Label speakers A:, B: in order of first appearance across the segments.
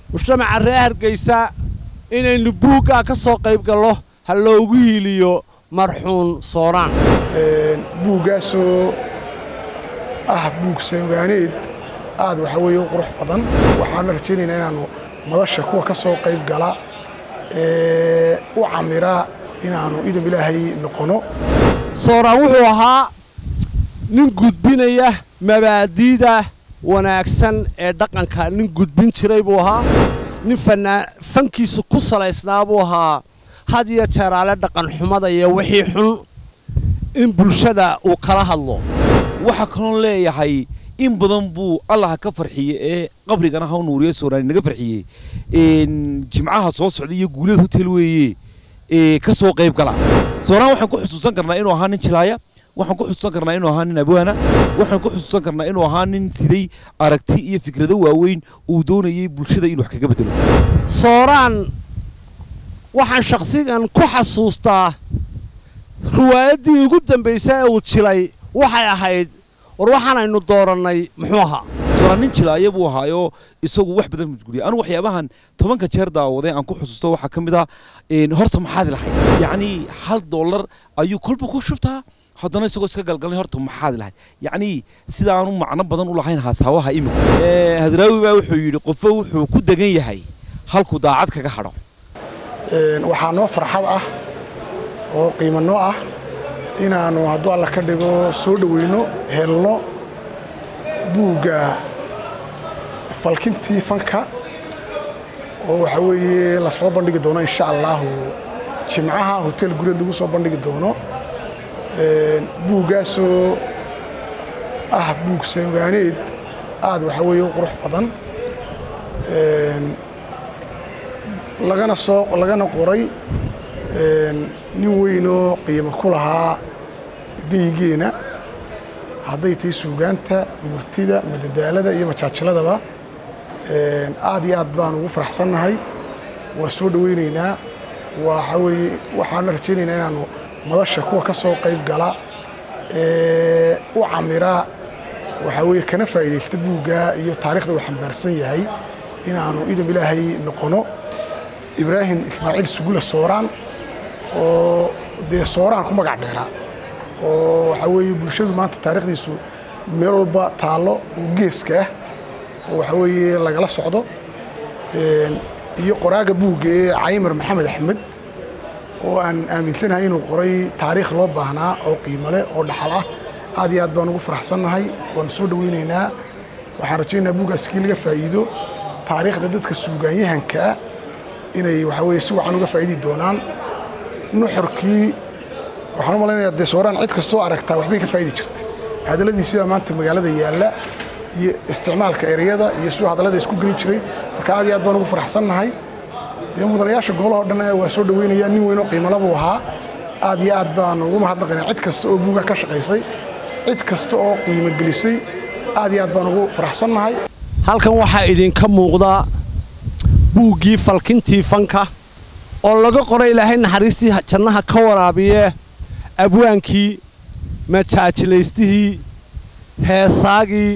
A: mujtamaca reer hargaysa inaynu buuggaa ka soo qayb gallo ha loogu hiiliyo marxuun sooraan
B: buuggaasoo ah buug sangaaneed aad waxaa weeye u qurux badan waxaana rajaynaynaa inaannu madasha kuwa ka soo qayb gala ee u camira inaannu idam ilaahay noqono
A: sooraan wuxuu ahaa nin gudbinaya mabaadiida wanaagsan ee dhaqanka nin gudbin jiray buu ahaa nin fankiisu ku salaysnaa buu ahaa had iyo jeeraale dhaqanxumada iyo wixii xun in bulshada uu kala hadlo
C: waxaa kaloon leeyahay in badan buu allaha ka farxiye ee qabrigana ha nuuriye sooraan naga farxiyey jimcaha soo socda iyo guulada hotel weeye ka soo qayb gala sooraan waxaan ku xusuusan karnaa inuu ahaa nin jilaaya waxaan ku xusuusan karnaa inuu ahaa nin abwaana waxaan ku xusuusan karnaa inuu ahaa nin siday aragti iyo fikrado waaweyn uu doonayay bulshada inuu wax kaga bedelo
A: sooraan waxaan shakhsigan ku xasuustaa riwaayaddii ugu dambaysa ee uu jilay waxay ahayd war waxaanaynu doorannay muxuu ahaa
C: sooraan nin jilaaya buu ahaayoo isagu wax badan mujguliyay anu waxyaabahan tobanka jeer daawaday aan ku xusuusto waxaa ka mid ah horta maxaad lahayd yacnii hal dollar ayuu kolba ku shubtaa haddana isagoo iska galgalnay horta maxaad lahayd yacnii sidaanu macno badan u lahayn haasawaha imika hadraawi baa wuxuu yidhi qofo wuxuu ku degan yahay halkuu daacad kaga hadho
B: waxaa noo farxad ah oo qiimo noo ah inaannu hadduu alla ka dhigo soo dhoweyno helno buugga falkintii fanka oo waxaa weeye la soo bandhigi doono insha allaahu jimcaha hotel gureed lagu soo bandhigi doono buuggaasoo ah buug sangaaneed aad waxaa weeye u qurux badan lagana soo lagana qoray nin weynoo qiimo ku lahaa geyigeena hadday tahay suugaanta murtida madadaalada iyo majaajiladaba aad iyo aad baan ugu faraxsannahay waa soo dhoweynaynaa waxaa weeye waxaana rajaynaynaa inaannu madasha kuwa ka soo qayb gala ee u camira waxaa weeye kana faa'iidaysta buugga iyo taarikhda uu xambaarsan yahay inaannu idam ilaahay noqono ibraahim ismaaciil sugula sooraan oo dee sooraan ku magac dheeraa oo waxaa weeye bulshadu maanta taarikhdiisu meel walba taallo oo geeska ah oo waxaa weeye lagala socdo iyo qoraaga buugga ee caymar maxamed axmed oo aan aaminsanahay inuu qoray taariikh loo baahnaa oo qiimo leh oo dhaxal ah aad iyo aad baan ugu faraxsannahay waanu soo dhoweynaynaa waxaan rajaynayaa buuggaas kii laga faa'iido taariikhda dadka suugaanyahankaa inay waxaa weeye si wacan uga faa'iidi doonaan nuxurkii waxaan u malaynayaa dee sooraan cid kastoo aragtaa waxbay ka faa'idi jirta hadalladiisibaa maanta magaalada yaalla iyo isticmaalka ereyada iyo siduu hadallada isku gelin jiray marka aad iyo aad baan ugu faraxsannahay dee mudanayaasha gobolahoo dhan waa soo dhoweynaya nin weynoo qiimala buu ahaa aad iyo aad baan ugu mahadnaqaynaa cid kasta oo buugga ka shaqaysay cid kasta oo qiimo gelisay aad iyo aad baan ugu faraxsannahay
A: halkan waxaa idinka muuqda buuggii falkintii fanka oo laga qoray ilaahay naxariistii jannaha ka waraabiye abwaankii majaajilaystihii heesaagii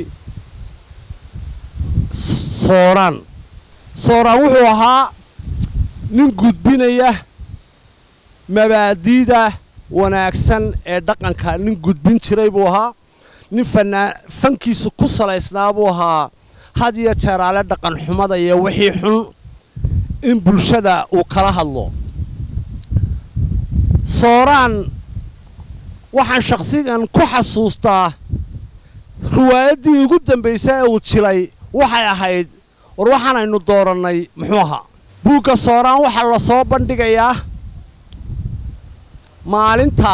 A: sooraan sooraan wuxuu ahaa nin gudbinaya mabaadiida wanaagsan ee dhaqanka nin gudbin jiray buu ahaa nin fankiisu ku salaysnaa buu ahaa had iyo jeeraale dhaqanxumada iyo wixii xun in bulshada uu kala hadlo sooraan waxaan shakhsigan ku xasuustaa riwaayaddii ugu dambaysa ee uu jilay waxay ahayd war waxaanaynu doorannay muxuu ahaa buugga sooraan waxaa la soo bandhigayaa maalinta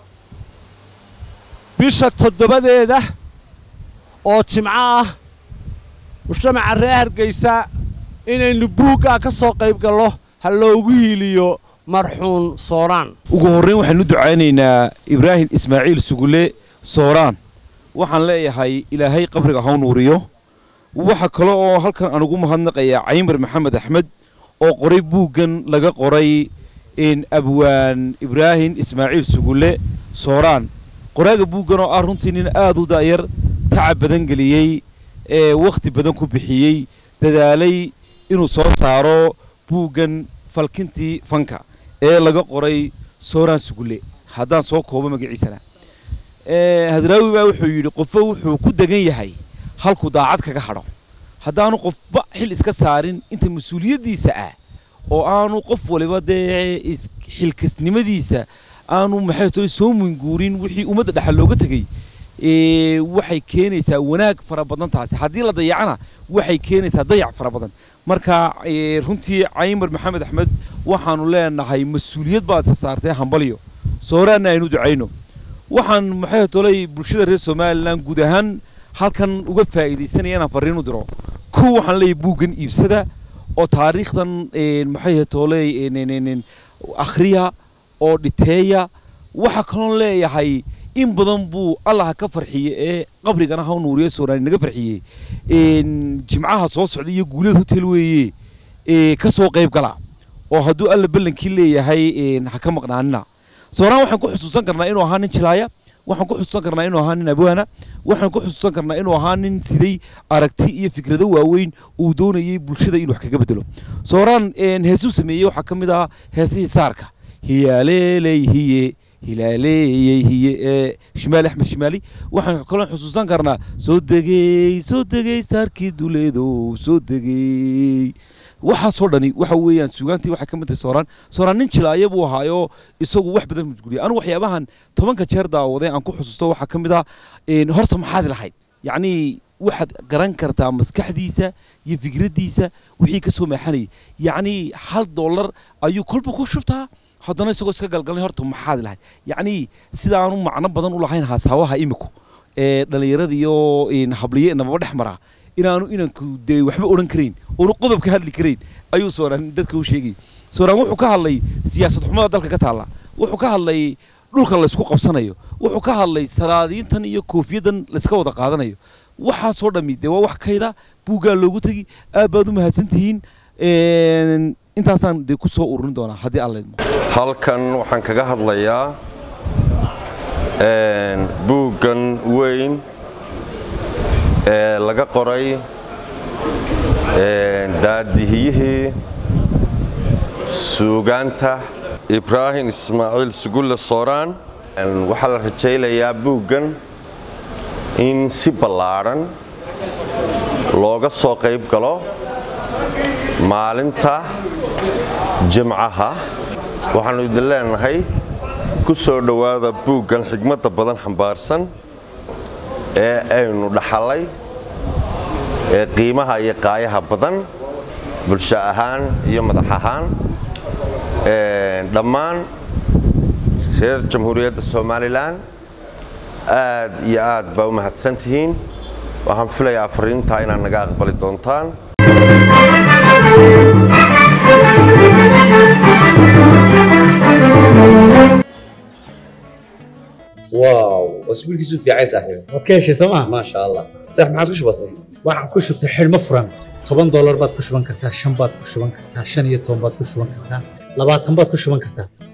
A: bisha toddobadeeda oo jimco ah mujtamaca reer hargaysa inaynu buuggaa ka soo qayb gallo ha loogu hiiliyo marxuun sooraan
C: ugu horrayn waxaanu ducaynaynaa ibraahim ismaaciil sugule sooraan waxaan leeyahay ilaahay qabriga ha nuuriyo waxa kale oo halkan aan ugu mahadnaqayaa caymar maxamed axmed oo qoray buuggan laga qoray abwaan ibraahim ismaaciil sugule sooraan qoraaga buuggan oo ah runtii nin aad u da'yar tacab badan geliyey ee wakhti badan ku bixiyey dadaalay inuu soo saaro buuggan falkintii fanka ee laga qoray sooraan sugulle haddaan soo koobo magaciisana hadraawi baa wuxuu yidhi qofo wuxuu ku degan yahay halkuu daacad kaga hadho haddaanu qofba xil iska saarin inta mas-uuliyaddiisa ah oo aanu qof waliba dee xilkasnimadiisa aanu maxay tole soo munguurin wixii ummadda dhexal looga tegey waxay keenaysaa wanaag fara badan taasi haddii la dayacana waxay keenaysaa dayac fara badan marka runtii caymar maxamed axmed waxaanu leenahay mas-uuliyad baad isa saartay hambalyo sooraanna aynu ducayno waxaan maxay tolay bulshada reer somalilan guud ahaan halkan uga faa'iidaysanaya inaan farriin u diro kuw waxaan leeyahay buuggan iibsada oo taariikhdan maxay tooley akhriya oo dhiteeya waxaa kaloon leeyahay in badan buu allaha ka farxiye ee qabrigana ha nuuriye sooraani naga farxiyey jimcaha soo socda iyo guulad hotel weeye ka soo qayb gala oo hadduu alla ballankii leeyahay ha ka maqnaanina sooraan waxaan ku xusuusan karnaa inuu ahaa nin jilaaya waxaan ku xusuusan karnaa inuu ahaa nin abwaana waxaan ku xusuusan karnaa inuu ahaa nin siday aragti iyo fikrado waaweyn uu doonayay bulshada inuu wax kaga bedelo sooraan heesuu sameeyey waxaa ka mid ah heesihii saarka hiyaaleeley hiye hilaaleeyey hiye ee shimaali axmed shimaali waxaan kaloo xusuusan karnaa soo degey soo degey saarkii duleedow soo degey waxaasoo dhani waxa weeyaan suugaantii waxay ka mid tahay sooraan sooraan nin jilaaya buu ahaayoo isagu wax badan mujguliyay anigu waxyaabahan tobanka jeer daawaday aan ku xusuusto waxaa ka mid ah horta maxaad lahayd yacnii waxaad garan kartaa maskaxdiisa iyo fikraddiisa wixii ka soo maaxanayay yacnii hal dollar ayuu kolba ku shubtaa haddana isagoo iska galgalnay horta maxaad lahayd yacnii sidaanu macno badan u lahayn haasawaha iminku ee dhallinyarada iyo habliye nababa dhex maraa inaanu inanku dee waxba odhan karayn oonu qodob ka hadli karayn ayuu sooraan dadka u sheegay sooraan wuxuu ka hadlay siyaasad xumada dalka ka taalla wuxuu ka hadlay dhulka laysku qabsanayo wuxuu ka hadlay salaadiintan iyo koofiyaddan layska wada qaadanayo waxaasoo dhammi dee waa wax kayda buuggaa loogu tegi aad baad u mahadsantihiin intaasaan dee ku soo ururin doonaa haddii alla idmo
D: halkan waxaan kaga hadlayaa buuggan weyn ee laga qoray daadihiyihii suugaanta ibraahim ismaaciil sugulle sooraan waxaa la rajaynayaa buuggan in si ballaadhan looga soo qayb galo maalinta jimcaha waxaannu idin leenahay ku soo dhowaada buuggan xigmadda badan xambaarsan ee aynu dhaxallay ee qiimaha iyo qaayaha badan bulsho ahaan iyo madax ahaan dhammaan reer jamhuuriyadda somalilan aad iyo aad baa u mahadsan tihiin waxaan filayaa fariintaa inaad naga aqbali doontaan
E: واو اسبوعك في عايز صاحبي
F: waad ka heshay sooma
E: ما شاء الله صح ما عاد كش بسيط
F: waxaan ku shubtay xidhmo furan toban doolar baad ku shuban kartaa shan baad ku shuban kartaa shan iyo toban baad ku shuban kartaa labaatan baad ku shuban kartaa